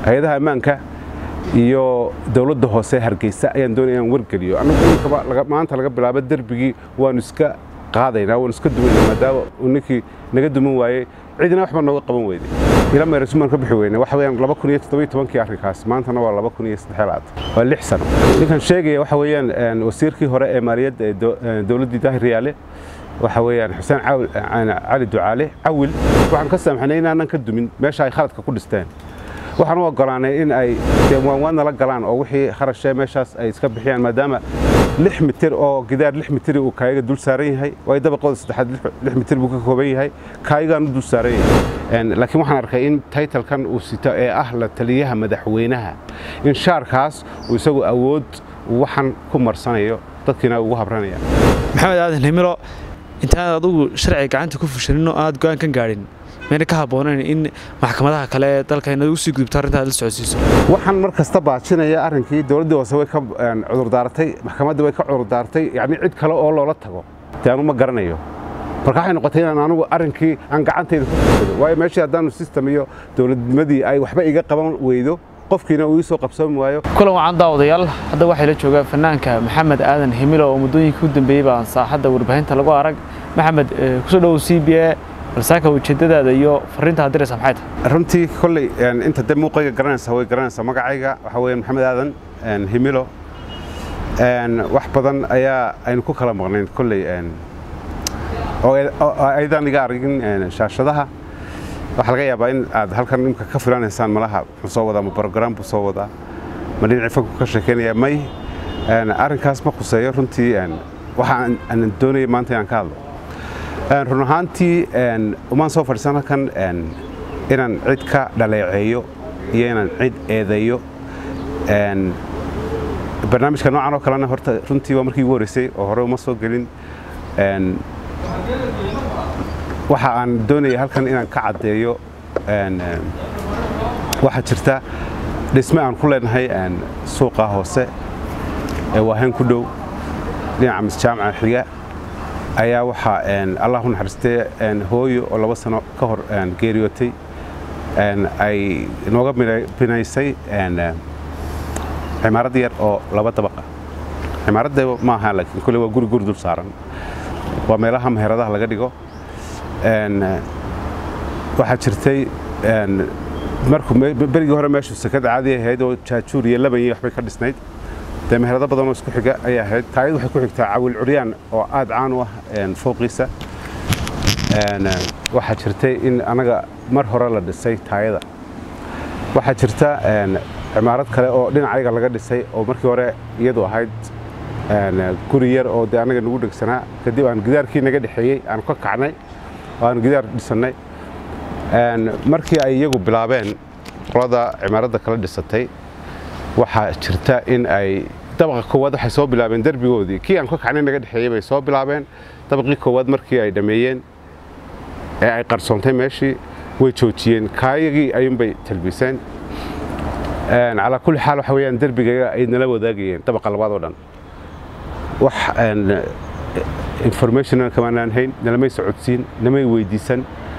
hay-adaha ammaanka iyo dowladda hoose hargeysa ayaan doonaya inaan wargeliyo annagu maanta laga bilaabo derbigii waanu iska qaadaynaa waanu iska duwaynaa maadaama uu ninkii naga duman waayey cidina waxba nooga qaban weyday ila meerasumaan ka bixi weyne waxa weeyaan laba kun iyo toddobiyo tobankii arrinkaas maantana waa laba kun iyo saddex labaatan waa lix sano ninkan sheegaya waxa weeyaan wasiirkii hore ee maaliyadda ee dowladdii daahir riyaale waxa weeyaan xuseen cali ducaale cawil waxaan ka saamxanay inaanan ka dumin meesha ay khaladka ku dhisteen waxaan u ogolaanay in ay waanwaan nala galaan oo wixii kharashee meeshaas ay iska bixiyaan maadaama lix mitir oo gidaar lix mitiri uu kaayaga dul saaran yahay waayo dabaqooda saddexaad lix mitir buu ka kooban yahay kaayagaan u dul saaran yahay laakiin waxaan arkay in taytalkan uu sito ee ah la taliyaha madaxweynaha in shaarkaas uu isagu awood waxan ku marsanayo dadkiina ugu habranaya maxamed aadan himilo intaanad adugu sharciga gacanta ku fushanin oo aad go'aan ka gaadhin mayna ka habboonayn in maxkamadaha kale ee dalka inaad ugu sii gudubto arrinta aad la socodsiiso waxaan mar kasta baajinaya arrinkii dowladdii hoose way ka cudurdaaratay maxkamaddii way ka cudurdaartay yacni cid kale oo loola tago dee anu ma garanayo marka waxay noqotay inaan anugu arrinkii aan gacantayda ku fushado waayo meeshii haddaanu system iyo dowladnimadii ay waxba iga qaban weydo qofkiina uu ii soo qabsoomi waayo kulan wacan daawadayaal hadda waxay la joogaa fanaanka maxamed aadan himilo oo muddooyinkii u dambeeyey baan saaxadda warbaahinta lagu arag maxamed kusoo dhowow c b a balsaaka ujeeddadaada iyo fariinta aad diraysa maxay tahay runtii kolley inta de muuqayga garanaysa way garanaysaa magacayga waxaa weeye maxamed aadan himilo wax badan ayaa aynu ku kala maqnayn kolley oo aydan iga argin shaashadaha waxaa laga yaabaa in aad halkan imka ka filanaysaan malaha muxuu soo wadaa ma brogram buu soo wadaa ma dhinacii fanku ka sheekeynaya may arrinkaas ma khuseeyo runtii waxa aan doonaya maanta inaan ka hadlo run ahaantii umaan soo fadhiisan halkan inaan cid ka dhaleeceeyo iyo inaan cid eedeeyo barnaamijka noocan oo kalena horta runtii waa markii ugu horreysay oo hore uma soo gelin waxa aan doonaya halkan inaan ka caddeeyo waxaa jirta dhisme aan ku leenahay suuqa hoose ee waahayn ku dhow dhinaca misjaamaca xiga ayaa waxaa allah u naxariistee hooyo oo laba sano ka hor geeriyootay ay nooga binaysay cimaarad yar oo laba dabaqa cimaaradda maaha laakiin kole waa guri guri dul saaran waa meelaha meheradaha laga dhigo waxaa jirtay markuu berigii hore meeshu sekada caadi ahayd oo jaajuur iyo laban iyo waxbay ka dhisnayd dee meherado badan oo isku xiga ayay ahayd taayad waxay ku xigtaa cawil curyaan oo aad caan u ah fooqiisa waxaa jirtay in anaga mar hore la dhisay taayada waxaa jirta cimaarad kale oo dhinacayaga laga dhisay oo markii hore iyadu ahayd guri yar oo dee anaga nagu dhegsanaa kadib aan gidaarkii naga dhexeeyey aan ka kacnay oo aan gidaar dhisannay markii ay iyagu bilaabeen qolada cimaaradda kala dhisatay waxaa jirta in ay dabaqa koowaad waxay soo bilaabeen derbigoodii kii aan ka kacnay naga dhexeeyey bay soo bilaabeen dabaqii koowaad markii ay dhammeeyeen ee ay qarsoontay meeshii way joojiyeen kaayagii ayuunbay talbiiseen calaa kulli xaal waxa weeyaan derbigaga ay nala wadaagayeen dabaqa labaad oo dhan wax informationna kamaanaan hayn nalamay socodsiin namay weydiisan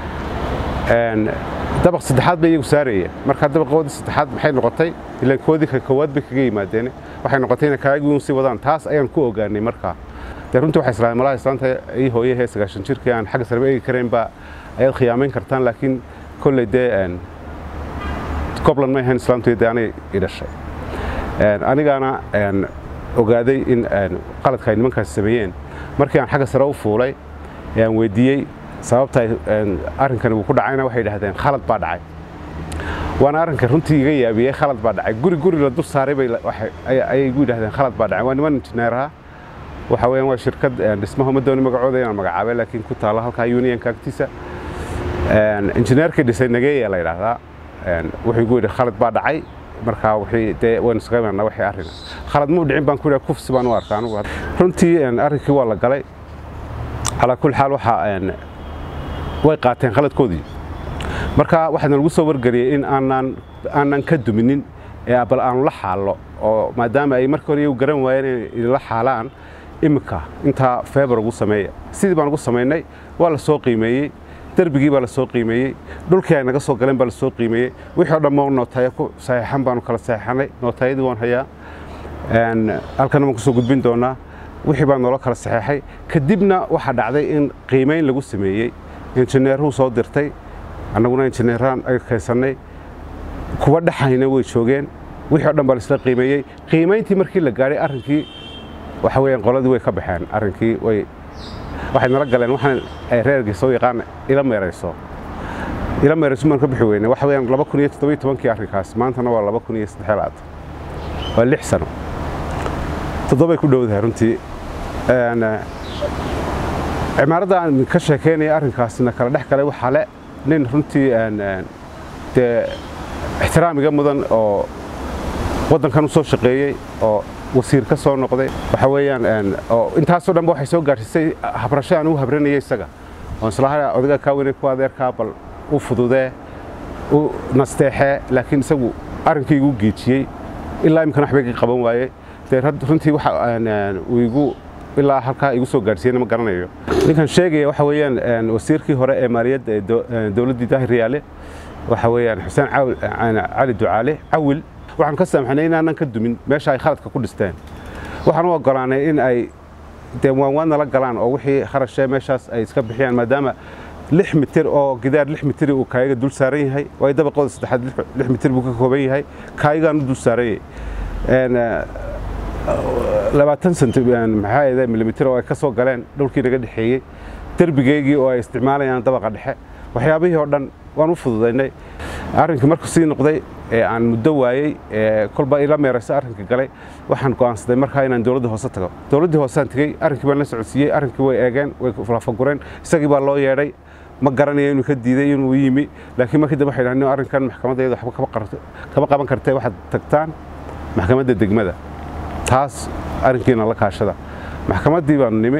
dabaq saddexaad bay iyagu saarayeen markaa dabaqoodii saddexaad maxay noqotay ilaan koodii ka koowaad bay kaga yimaadeen waxay noqotay inay kaayagii uun sii wadaan taas ayaan ku ogaanay markaa dee runtii waxay islaameen malaha islaanta ii hooyahee sagaashan jirkii aan xagga sareba eegi karayn baa ayaad khiyaamayn kartaan laakiin kolley dee gobland may ahayn islaamtu dee anay i dhashay anigaana ogaaday in qaladka ay nimankaasi sameeyeen markii aan xagga sare u fuulay ee aan weydiiyey sababta arrinkani uu ku dhacayna waxay idhahdeen khalad baa dhacay waana arrinka runtii iga yaabiyey khalad baa dhacay guri guri la dul saaray ayay igu yidhahdeen khalad baa dhacay waa niman injineeraha waxa weeyaan waa shirkad dhismaha ma dooni magacooda inaan magacaabay laakiin ku taalla halkaa unionka agtiisa injineerkii dhisay nageeya la yidhaahdaa wuxuu igu yidhi khalad baa dhacay markaa wixii dee waynu iskaga imaanaa wixii arrina khalad muu dhicin baan ku yidhaha kufsi baan u arkaa anugu runtii arrinkii waa la galay calaa kulli xaal waxaa way qaateen khaladkoodii marka waxaana lagu soo wargeliyey in aanaan aanan ka duminin ee bal aanu la xaallo oo maadaama ay markii hore iyagu garan waayeen inay idinla xaalaan iminka intaa feebar ugu sameeya sidii baan ugu samaynay waa la soo qiimeeyey derbigii baa la soo qiimeeyey dhulkii ay naga soo galeen baa la soo qiimeeyey wixii o dhan moo nootaaya ku saxiixan baanu kala saxiixanay nootayadii waan hayaa halkana waan kusoo gudbin doonaa wixii baa noola kala saxeexay kadibna waxaa dhacday in qiimayn lagu sameeyey injineeruu soo dirtay annaguna injineeraan aga kaysannay kuwa dhexayna way joogeen wixii o dhan baa laisla qiimeeyey qiimayntii markii la gaadhay arrinkii waxa weeyaan qoladii way ka baxeen arrinkii way waxay nala galeen waxaan ay reerkii soo yaqaan ila meerayso ila meerayso maan ka bixi weyne waxa weeyaan laba kun iyo toddobiyo tobankii arrinkaas maantana waa laba kun iyo saddex laad waa lix sano toddobay ku dhowdahay runtii cimaaradda aan ka sheekaynaya arrinkaasna kala dhex galay waxaa le nin runtii dee ixtiraamiga mudan oo waddankan u soo shaqeeyey oo wasiir ka soo noqday waxa weeyaan oo intaasoo dhanba waxay soo gaadhsiisay habrasho aan u habranayay isaga oo islaha odaga kaa weynay ku adeerkaa bal u fududee u nasteexee laakiin isagu arrinkii igu geejiyey ilaa imikana waxba iga qaban waayey dee runtii waxa uu igu ilaa halkaa igu soo gaadhsiiyeyna ma garanayo ninkan sheegaya waxa weeyaan wasiirkii hore ee maaliyadda ee dowladdii daahir riyaale waxa weeyaan xuseen cali ducaale cawil waxaan ka saamaxnay inaanan ka dumin meesha ay khaladka ku dhisteen waxaan u oggolaanay in ay dee waanwaan nala galaan oo wixii kharashee meeshaas ay iska bixiyaan maadaama lix mitir oo gidaar lix mitiri uu kaayaga dul saaran yahay waayo dabaqooda saddexaad lix mitir buu ka kooban yahay kaayagaan u dul saaran yahay labaatan senti maxaa ahde milimitir oo ay ka soo galeen dhulkii naga dhexeeyey derbigeygii oo ay isticmaalayaan dabaqa dhexe waxyaabihii oo dhan waan u fududaynay arrinkii markuu sii noqday ee aan muddo waayey ee kolba ila meerayso arrinka galay waxaan go'aansaday markaa inaan dowladda hoose tago dowladdii hooseaan tegey arrinkii baan la socodsiiyey arrinkii way eegeen way lafagureen isagii baa loo yeedhay ma garanayo inuu ka diiday inuu yimi laakiin markii dambe waxay dhahdeen arrinkan maxkamaddeeda waxba kama qaban kartee waxaad tagtaan maxkamadda degmada taas arrinkiina la kaashada maxkamaddii baanu nimi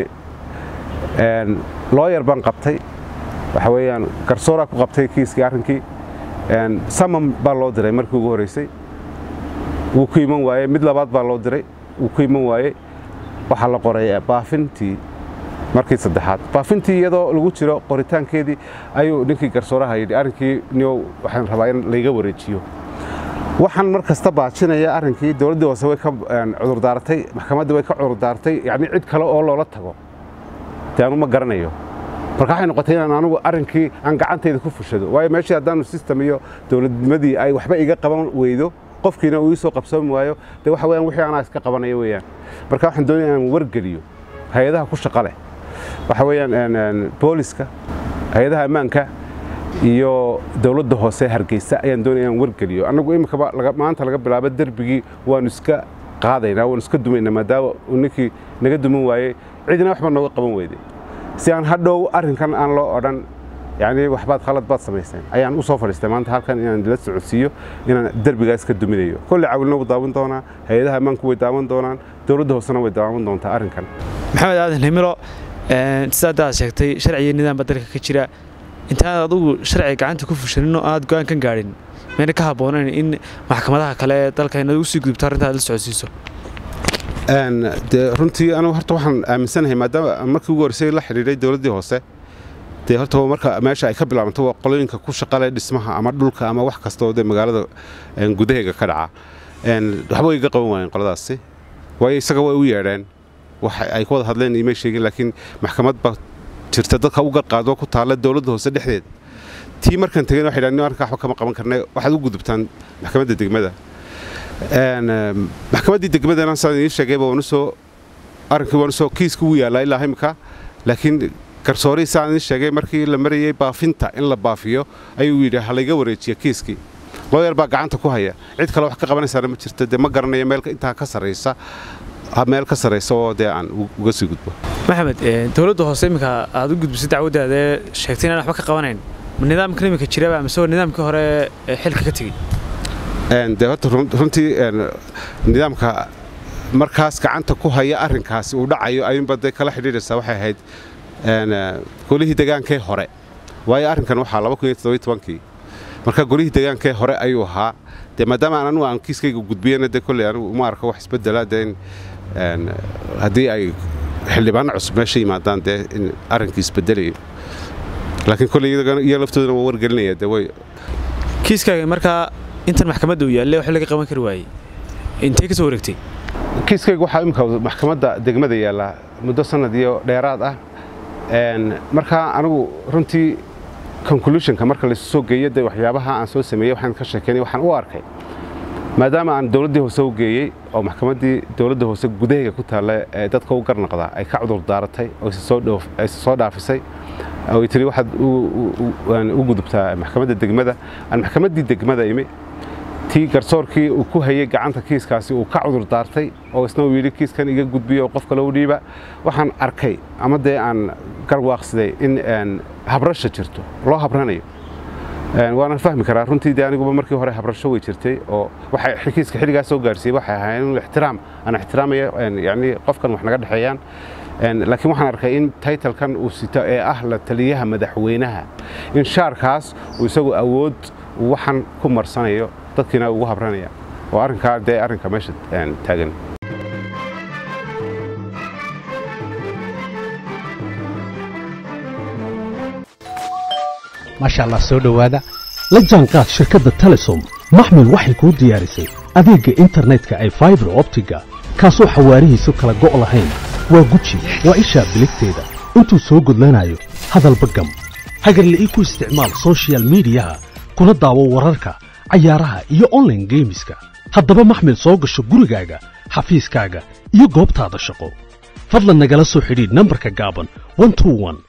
looyar baan qabtay waxa weeyaan garsooraa ku qabtay kiiskii arrinkii samam baa loo diray markii ugu horreysay wuu ku iman waayey mid labaad baa loo diray wuu ku iman waayey waxaa la qoray baafintii markii saddexaad baafintii iyadoo lagu jiro qoritaankeedii ayuu ninkii garsooraha yidhi arrinkii niyow waxaan rabaa in layga wareejiyo waxaan mar kasta baajinaya arrinkii dowladdii hoose way ka cudurdaaratay maxkamaddii way ka cudurdaaratay yacni cid kale oo loola tago dee anu ma garanayo marka waxay noqotay inaan anigu arrinkii aan gacantayda ku fushado waayo meeshii haddaanu system iyo dowladnimadii ay waxba iga qaban weydo qofkiina uu ii soo qabsoomi waayo dee waxa weeyaan wixii anaa iska qabanayo weeyaan marka waxaan doonaya inaan wargeliyo hay-adaha ku shaqa leh waxa weeyaan booliska hay-adaha ammaanka iyo dowladda hoose hargeysa ayaan doonaya inaan wargeliyo annagu iminkaba maanta laga bilaabo derbigii waanu iska qaadaynaa waanu iska dumaynaa maadaama uu ninkii naga duman waayey cidina waxba nooga qaban weyday si aan hadhow arrinkan aan loo odhan yacni waxbaad khalad baad samayseen ayaan u soo fadhiistay maanta halkan inaan la socodsiiyo inaan derbigaas ka duminayo kolley cawilna wuu daawan doonaa hay-adaha ammaanku way daawan doonaan dowladda hoosena way daawan doontaa arrinkan maxamed aadan himilo sidaad aad sheegtay sharciyo nidaamba dalka ka jira intaanad adugu sharciga gacanta ku fushanin oo aad go-aan kan gaadhin mayna ka habboonayn in maxkamadaha kale ee dalka inaad ugu sii gudubto arrinta aad la socodsiiso dee runtii anigu horta waxaan aaminsanahay maadaama markii ugu horreysay la xidhiidhay dowladdii hoose dee horta marka meesha ay ka bilaabanto waa qolooyinka ku shaqale dhismaha ama dhulka ama wax kasta oo dee magaalada gudaheega ka dhaca waxba way iga qaban waayeen qoladaasi waayo isaga way u yeedheen wax ay ku wada hadleen imay sheegin laakiin maxkamad baa jirta dadka u garqaado ku taalla dowladda hoose dhexdeed tii markaan tegeen waxay dhahdeen arrinka waxba kama qaban karnay waxaad u gudubtaan maxkamadda degmada maxkamaddii degmadana sidaan idiin sheegayba waan usoo arrinkii waan usoo kiiska ugu yaallaa ilaa imika laakiin garsoorihii sidaan idiin sheegay markii la marayay baafinta in la baafiyo ayuu yidhi ha layga wareejiya kiiskii looyar baa gacanta ku haya cid kale wax ka qabanaysaana ma jirto dee ma garanayo meel intaa ka sarraysa meel ka sarraysa oo dee aan uga sii gudbo maxamed dowladda hoose iminka aad u gudbisay dacwaddaadee sheegtay inaan waxba ka qabanayn ma nidaamkan iminka jiraba mise waa nidaamkii hore ee xilka ka tegey dee horta runtii nidaamka markaas gacanta ku haya arrinkaasi uu dhacayo ayuunba dee kala xidhiidhaysaa waxay ahayd golihii degaankee hore waayo arrinkan waxaa laba kun iyo toddobiyo tobankii marka golihii degaankee hore ayuu ahaa dee maadaama aan anugu aan kiiskayga gudbiyana dee kolley anigu uma arko wax isbeddela dee in haddii ay xildhibaano cusub meesha yimaadaan dee in arrinkii isbeddelayo laakiin kolley iyo laftoodana waa wargelinaya de way kiiskaaga markaa intan maxkamadda uu yaalle wax laga qaban kari waayey intee ka soo wareegtay kiiskayga waxaa imika maxkamadda degmada yaallaa muddo sanad iyo dheeraad ah markaa anigu runtii conclusionka marka laysu soo geeyo de waxyaabaha aan soo sameeyey waxaan ka sheekeynay waxaan u arkay maadaama aan dowladdii hoose u geeyey oo maxkamaddii dowladda hoose gudahayga ku taalla ee dadka u garnaqda ay ka cudur daaratay oo ayse soo dhaafisay oy tiri waxaad u gudubtaa maxkamadda degmada aan maxkamaddii degmada imi tii garsoorkii uu ku hayey gacanta kiiskaasi uu ka cudur daartay oo isna uu yidhi kiiskan iga gudbiyo qof kale u dhiiba waxaan arkay ama dee aan garwaaqsiday in habrasha jirto loo habranayo waanan fahmi karaa runtii de aniguba markii hore habrasho way jirtay oo waxay kiiska xilligaas soo gaarsiiyey waxay ahaayeen in ixtiraam aan ixtiraamaya yacni qofkan wax naga dhexeeyaan laakiin waxaan arkay in taytalkan uu sito ee ah la taliyaha madaxweynaha in shaarkaas uu isagu awood waxan ku marsanayo dadkiina ugu habranaya oo arrinkaa dee arrinka meesha taagan maasha allah soo dhowaada la jaanqaad shirkadda telesom maxmil waxay kuu diyaarisay adeegga internetka ay faibar optiga kaasoo xawaarihiisu kala go' lahayn waa guji waa ishaa biligteeda intuu soo gudlanayo hadalba gam hagarle ii ku isticmaal sochial midiyaha kuna daawo wararka cayaaraha iyo onlaine geemiska haddaba maxmil soo gasho gurigaaga xafiiskaaga iyo goobtaada shaqo fadlan nagala soo xidhiidh nambarka gaaban